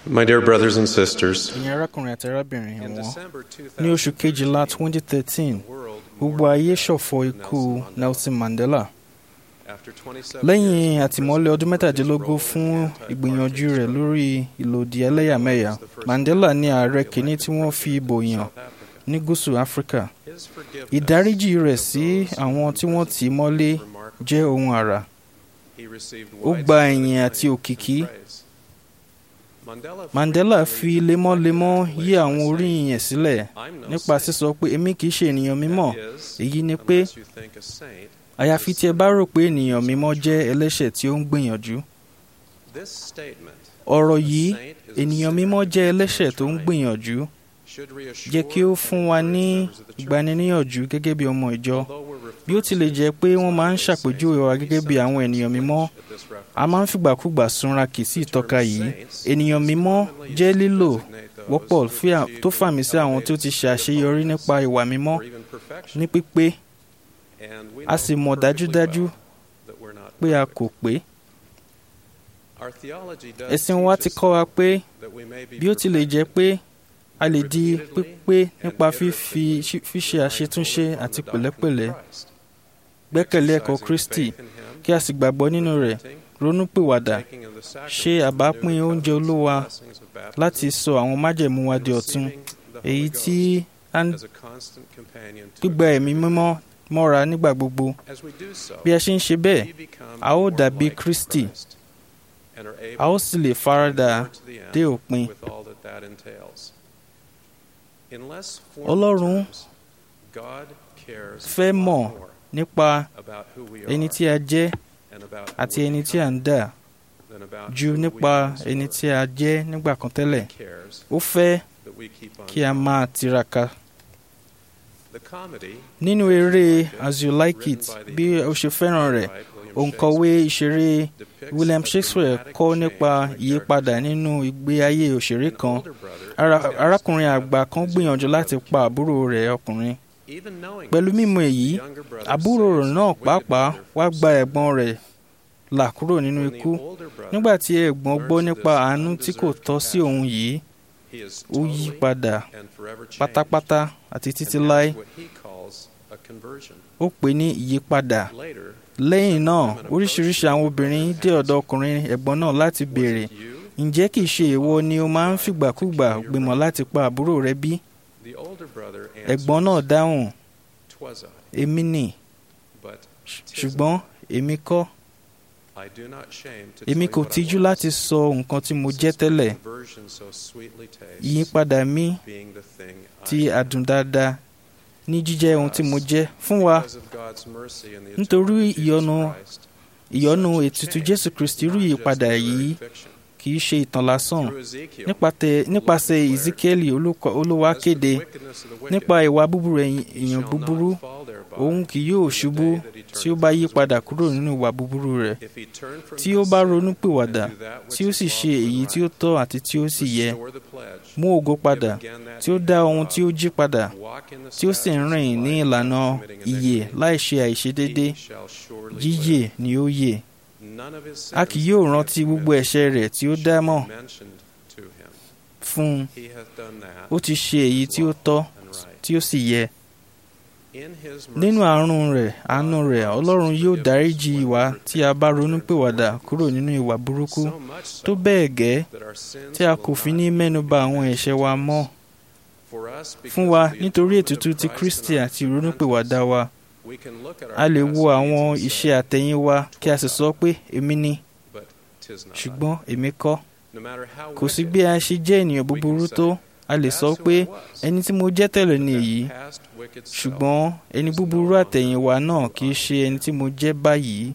My dear brothers and sisters, ẹ̀yin arákùnrin àti arábìnrin in wọn December ní oṣù kejìlá 2013 the world gbogbo ayé ṣọ̀fọ̀ ikú Nelson Mandela after 27 lẹ́yìn years àtìmọ́lé ọdún mẹ́tàdínlógún fún ìgbìyànjú rẹ̀ lórí ìlòdì ẹlẹ́yàmẹ̀yà Mandela ní ààrẹ kìíní tí wọ́n fi ìbò yàn South Africa, ní gúúsù Áfíríkà his forgiveness ìdáríjì rẹ̀ sí àwọn tí wọ́n tì í mọ́lé was remarkable. jẹ́ ohun àrà He received ó gba widespread ẹ̀yìn àti acclaim òkìkí. and praise. Mandela Mandela frequently fi lemọ́lemọ́ articulated yí by àwọn saying, oríyìn sílẹ̀ "I'm no nípa saint." sísọ pé èmi kìí ṣe ènìyàn mímọ́ That is, èyí ni pé unless you think a saint àyàfi tí ẹ bá rò pé ènìyàn mímọ́ jẹ́ ẹlẹ́ṣẹ̀ tí ó ń gbìyànjú This statement, ọ̀rọ̀ "A yìí saint is a ènìyàn sinner mímọ́ jẹ́ who is ẹlẹ́ṣẹ̀ tó ń trying," gbìyànjú should reassure jẹ́ kí ó and fún wa encourage ní members of the church. ìgbaniníyànjú gẹ́gẹ́ bí ọmọ ìjọ Although we're bí ó tilẹ̀ jẹ́ pé wọ́n máa ń ṣàpèjúwe wa gẹ́gẹ́ bí àwọn ènìyàn mímọ́ a máa ń fìgbàkúgbà súnra kì sí ìtọ́ka yìí ènìyàn mímọ́ jẹ́ lílò wọ́pọ̀ fí à- tó fàmì sí àwọn tí ó ti ṣe àṣeyọrí nípa ìwà mímọ́ ní pípé a sì mọ̀ dájúdájú pé a kò pé ẹ̀sìn wa ti kọ́ wa pé bí ó tilẹ̀ jẹ́ pé a lè di pípé nípa fífi fíṣe àṣetúnṣe àti pẹ̀lẹ́pẹ̀lẹ́ gbẹ́kẹ̀lé ẹ̀kọ́ Kristi kí a sì gbàgbọ́ nínú rẹ̀ ronúpìwàdà ṣe àbápín oúnjẹ Olúwa láti sọ àwọn májẹ̀mú wa di ọ̀tun èyí tí a ń gbígba ẹ̀mí mímọ́ mọ́ra nígbà gbogbo bí a ṣe ń ṣe bẹ́ẹ̀ a ó dàbí Kristi a ó sì lè faradà dé òpin Ọlọ́run fẹ́ mọ̀ nípa ẹni tí a jẹ́ àti ẹni tí a ń dà ju nípa ẹni tí a jẹ́ nígbà kan tẹ́lẹ̀ ó fẹ́ kí a máa tiraka nínú eré as you like it bí o ṣe fẹ́ràn rẹ̀ òǹkọ̀wé ìṣeré William Shakespeare kọ́ nípa ìyípadà nínú ìgbé ayé òṣèré kan Ara- arákùnrin àgbà kan gbìyànjú láti pa àbúrò rẹ̀ ọkùnrin pẹ̀lú mímọ̀ èyí àbúrò rẹ̀ náà pàápàá wá gba ẹ̀gbọ́n rẹ̀ là kúrò nínú ikú nígbà tí ẹ̀gbọ́n gbọ́ nípa àánú tí kò tọ́ sí òun yìí ó yí padà pátápátá àti títí láé ó pè ní ìyípadà lẹ́yìn náà oríṣiríṣi àwọn obìnrin dé ọ̀dọ̀ ọkùnrin ẹ̀gbọ́n náà láti béèrè ǹjẹ́ kìí ṣe ìwọ ni o máa ń fìgbàkúgbà gbìmọ̀ láti pa àbúrò rẹ bí? ẹ̀gbọ́n náà dáhùn èmi nì ṣùgbọ́n èmi kọ́ èmi kò tijú láti sọ nǹkan tí mo jẹ́ tẹ́lẹ̀ ìyípadà mi ti àdùn dáadáa ní jíjẹ́ ohun tí mo jẹ́ fún wa nítorí ìyọ́nú ìyọ́nú ètùtù Jésù Kristi irú ìyípadà yìí kì í ṣe ìtàn lásán Nípatẹ- nípasẹ̀ Ezekiel olùkọ́- Olúwa kéde nípa ìwà búburú ẹ̀yìn- èèyàn búburú òun kì yóò ṣubú tí ó bá yí padà kúrò nínú ìwà búburú rẹ̀ tí ó bá ronú pìwàdà tí ó sì ṣe èyí tí ó tọ́ àti tí ó sì yẹ mú ògo padà tí ó dá ohun tí ó jí padà tí ó sì ń rìn ní ìlànà ìyè láì ṣe àìṣedédé yíyè ni ó yè a kì yóò rántí gbogbo ẹ̀ṣẹ̀ rẹ̀ tí ó dá mọ́ fún un ó ti ṣe èyí tí ó tọ́ tí ó sì yẹ nínú àánú rẹ̀ àánú rẹ̀ Ọlọ́run yóò dáríjì wa tí a bá ronúpìwàdà kúrò nínú ìwà burúkú tó bẹ́ẹ̀ gẹ́ tí a kò fi ní mẹ́nuba àwọn ẹ̀ṣẹ̀ wa mọ́ fún wa nítorí ètùtù ti Kristi àti ìronúpìwàdà wa a lè wo àwọn iṣẹ́ àtẹ̀yìnwá kí a sì sọ pé èmi ni ṣùgbọ́n èmi kọ́ kò sí bí a ṣe jẹ́ ènìyàn búburú tó a lè sọ pé ẹni tí mo jẹ́ tẹ́lẹ̀ ni èyí ṣùgbọ́n ẹni búburú àtẹ̀yìnwá náà kì í ṣe ẹni tí mo jẹ́ báyìí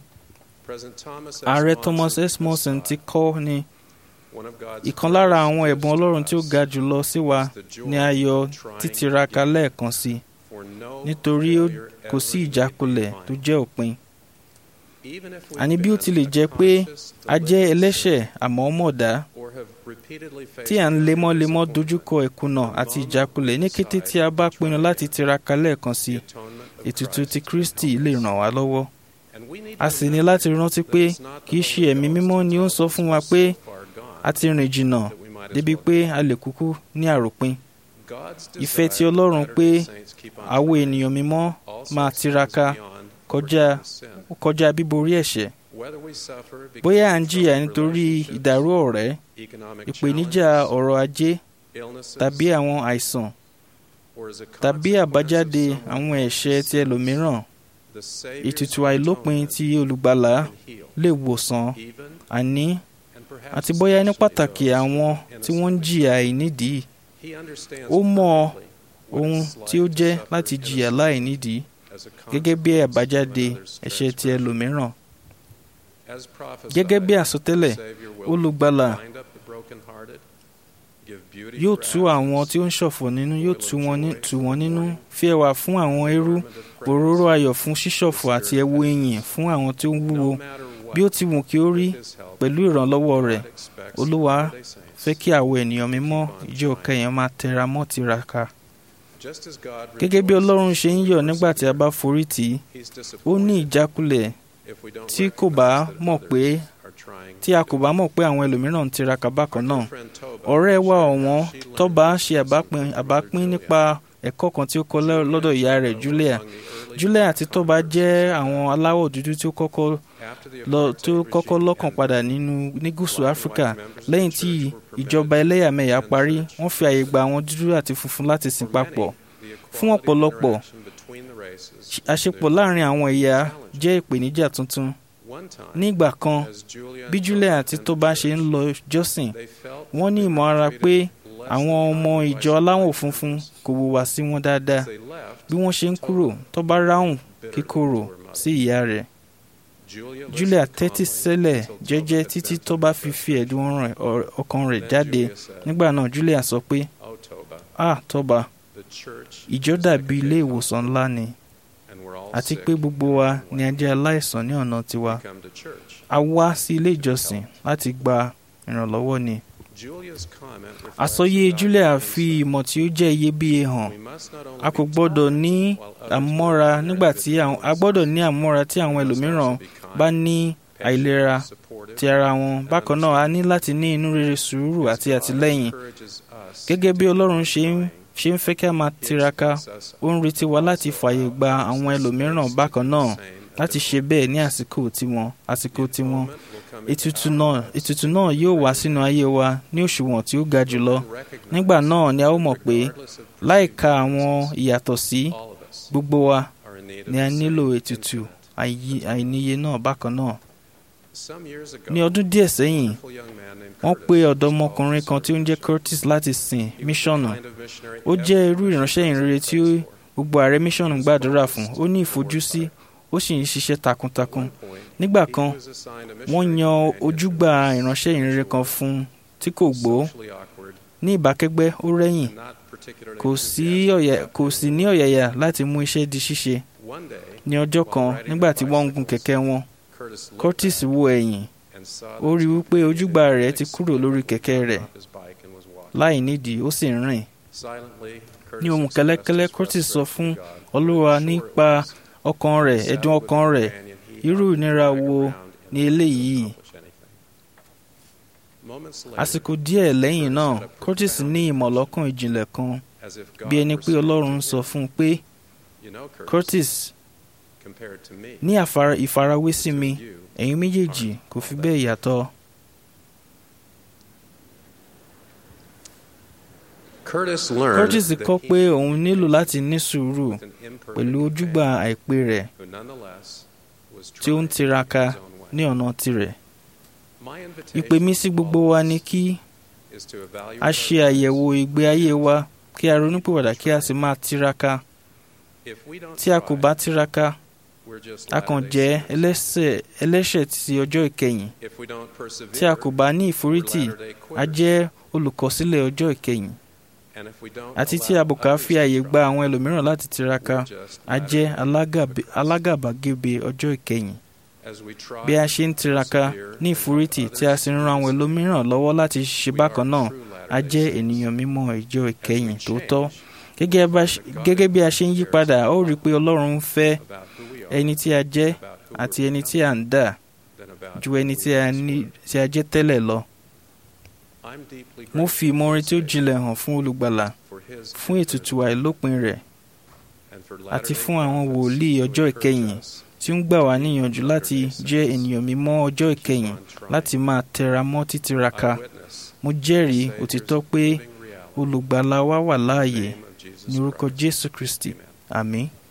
ààrẹ Thomas S. Monson ti kọ́ ni ìkan lára àwọn ẹ̀bùn Ọlọ́run tí ó ga jùlọ sí wa ni ayọ̀ títiraka lẹ́ẹ̀kan sí nítorí ó kò sí ìjákulẹ̀ tó jẹ́ òpin àní bí ó tilẹ̀ jẹ́ pé a jẹ́ ẹlẹ́ṣẹ̀ àmọ́ mọ̀dá tí à ń lemọ́lemọ́ dojúkọ ìkùnà àti ìjákulẹ̀ ní kété tí a bá pinnu láti tiraka lẹ́ẹ̀kan sí ètùtù ti Kristi lè ràn wá lọ́wọ́ a sì ní láti rántí pé kì í ṣe ẹ̀mí mímọ́ ni ó ń sọ fún wa pé a ti rìn jìnnà débi pé a lè kúkú ní àròpin ìfẹ́ ti Ọlọ́run pé àwọn ènìyàn mímọ́ máa tiraka kọjá kọjá bíborí ẹ̀ṣẹ̀ bóyá à ń jìyà nítorí ìdàrú ọ̀rẹ́ ìpèníjà ọrọ̀ ajé tàbí àwọn àìsàn tàbí àbájáde àwọn ẹ̀ṣẹ̀ ti ẹlòmíràn ètùtù àìlópin tí olùgbàlà lè wòsàn àní àti bóyá ní pàtàkì àwọn tí wọ́n ń jìyà àìnídìí ó mọ ohun tí ó jẹ́ láti jìyà láìnídìí gẹ́gẹ́ bí àbájáde ẹ̀ṣẹ̀ ti ẹlòmíràn gẹ́gẹ́ bí àsọtẹ́lẹ̀ olùgbàlà yóò tú àwọn tí ó ń ṣọ̀fọ̀ nínú yóò tú wọn nínú fi ẹwà fún àwọn eérú òróró ayọ̀ fún ṣíṣọ̀fọ̀ àti ẹ̀wù ìyìn fún àwọn tí ó ń wúwo bí ó ti wù kí ó rí pẹ̀lú ìrànlọ́wọ́ rẹ̀ olúwa fẹ́ kí àwọn ènìyàn mímọ́ ìjọ kẹyìn máa tẹra mọ́ tiraka gẹ́gẹ́ bí ọlọ́run ṣe ń yọ̀ nígbà tí a bá forí tì í ó ní ìjákulẹ̀ tí kò bá mọ̀ pé tí a kò bá mọ̀ pé àwọn ẹlòmíràn ń tiraka bákan náà ọ̀rẹ́ wa ọ̀wọ́n tọ́ba ṣe àbápín àbápín nípa ẹ̀kọ́ kan tí ó kọ́ lọ́dọ̀ ìyá rẹ̀ Julia Julia àti tọ́ba jẹ́ àwọn aláwọ̀ dúdú tí ó kọ́kọ́ lọ tó kọ́kọ́ lọ́kàn padà nínú ní gúúsù Áfíríkà lẹ́yìn tí ìjọba ẹlẹ́yàmẹ̀yà parí wọ́n fi àyè gba àwọn dúdú àti funfun láti sìn papọ̀ fún ọ̀pọ̀lọpọ̀ àṣepọ̀ láàrin àwọn ẹ̀yà jẹ́ ìpèníjà tuntun ní ìgbà kan bí Julia àti Toba ṣe ń lọ jọ́sìn wọ́n ní ìmọ̀ ara pé àwọn ọmọ ìjọ aláwọ̀ funfun kò hùwà sí wọn dáadáa bí wọ́n ṣe ń kúrò Toba ráhùn kíkorò sí ìyá rẹ̀ Julia tẹ́tí sílẹ̀ jẹ́jẹ́ títí Toba fi fi ẹ̀dùn ọkàn rẹ̀ jáde nígbà náà Julia sọ pé ah Toba ìjọ dàbí ilé ìwòsàn ńlá ni àti pé gbogbo wa ni a jẹ́ aláìsàn ní ọ̀nà tiwa a wá sí ilé ìjọsìn láti gba ìrànlọ́wọ́ ni. àsọyé Julia fi ìmọ̀ tí ó jẹ́ iyebíye hàn a kò gbọ́dọ̀ ní àmọ́ra nígbà tí a gbọ́dọ̀ ní àmọ́ra tí àwọn ẹlòmíràn bá ní àìlera ti ara wọn bákan náà a ní láti ní inú rere sùúrù àti àtìlẹ́yìn gẹ́gẹ́ bí Ọlọ́run ṣe ń ṣe ń fẹ́ kí a máa tiraka ó ń retí wa láti fààyè gba àwọn ẹlòmíràn bákan náà láti ṣe bẹ́ẹ̀ ní àsìkò tiwọn àsìkò tiwọn ètùtù náà ètùtù náà yóò wá sínú ayé wa ní òṣùwọ̀n tí ó ga jùlọ nígbà náà ni a ó mọ̀ pé láìka àwọn ìyàtọ̀ sí gbogbo wa ni a nílò ètùtù àìníye náà bákan náà ní ọdún díẹ̀ sẹ́yìn wọ́n pe ọ̀dọ́mọkùnrin kan tí ó ń jẹ́ Curtis láti sìn míṣọ̀nù ó jẹ́ irú ìránṣẹ́ ìrere tí gbogbo ààrẹ míṣọ̀nù gbàdúrà fún ó ní ìfojúsí ó sì ń ṣiṣẹ́ takuntakun nígbà kan wọ́n yan ojúgbà ìránṣẹ́ ìrere kan fún un tí kò gbó ní ìbákẹ́gbẹ́ ó rẹ́yìn kò sì ní ọ̀yàyà láti mú iṣẹ́ di ṣíṣe ní ọjọ́ kan nígbà tí wọ́n ń gun kẹ̀kẹ́ wọn Curtis wo ẹ̀yìn ó rí wípé ojúgbà rẹ̀ ti kúrò lórí kẹ̀kẹ́ rẹ̀ láì nídìí ó sì ń rìn ní ohùn kẹ́lẹ́kẹ́lẹ́ Curtis sọ fún Olúwa nípa ọkàn rẹ̀ ẹ̀dùn ọkàn rẹ̀ irú ìnira wo ni eléyìí àsìkò díẹ̀ lẹ́yìn náà Curtis ní ìmọ̀lọ́kàn ìjìnlẹ̀ kan bí ẹni pé Ọlọ́run sọ fún un pé Curtis ní ìfarawé sí mi ẹ̀yin méjèèjì kò fi bẹ́ẹ̀ yàtọ̀. Curtis kọ́ pé òun nílò láti ní sùúrù pẹ̀lú ojúgbà àìpé rẹ̀ tí ó ń tiraka ní ọ̀nà tirẹ̀. Ìpè mi sí gbogbo wa ni kí a ṣe àyẹ̀wò ìgbé ayé wa kí a ronúpìwàdà kí a sì máa tiraka. Tí a kò bá tiraka, a kàn jẹ́ ẹlẹ́ṣẹ̀ ti ọjọ́ ìkẹyìn. Tí a kò bá ní ìforítì, a jẹ́ olùkọ̀sílẹ̀ ọjọ́ ìkẹyìn. Àti tí a bò ká fi àyè gba àwọn ẹlòmíràn láti tiraka, a jẹ́ alágàbàgebè ọjọ́ ìkẹyìn. Bí a ṣe ń tiraka ní ìforítì tí a sì ń ran àwọn ẹlòmíràn lọ́wọ́ láti ṣe bákan náà, a jẹ́ ènìyàn mímọ́ ìjọ ìkẹyìn tòótọ́. Gẹ́gẹ́ bí a ṣe ń yí padà, a ó rí i pé Ọlọ́run ń fẹ́ ẹni tí a jẹ́ àti ẹni tí a ń dà ju ẹni tí a jẹ́ tẹ́lẹ̀ lọ. I'm deeply mo fi grateful ìmoore tí ó to jinlẹ̀ hàn fún olùgbàlà for his fún ètùtù àìlópin rẹ̀ and for àti Latter-day fún àwọn Prophets wòlíì who ọjọ́ encourage ìkẹyìn us tí ó ń gbà wá níyànjú láti jẹ́ ènìyàn mímọ́ ọjọ́ ìkẹyìn láti máa tẹra mọ́ títiraka I witness mo jẹ́rìí the òtítọ́ Savior's pé living reality. olùgbàlà wa wà láàyè In the name of Jesus ní orúkọ Christ. jésù kristi Amen. àmín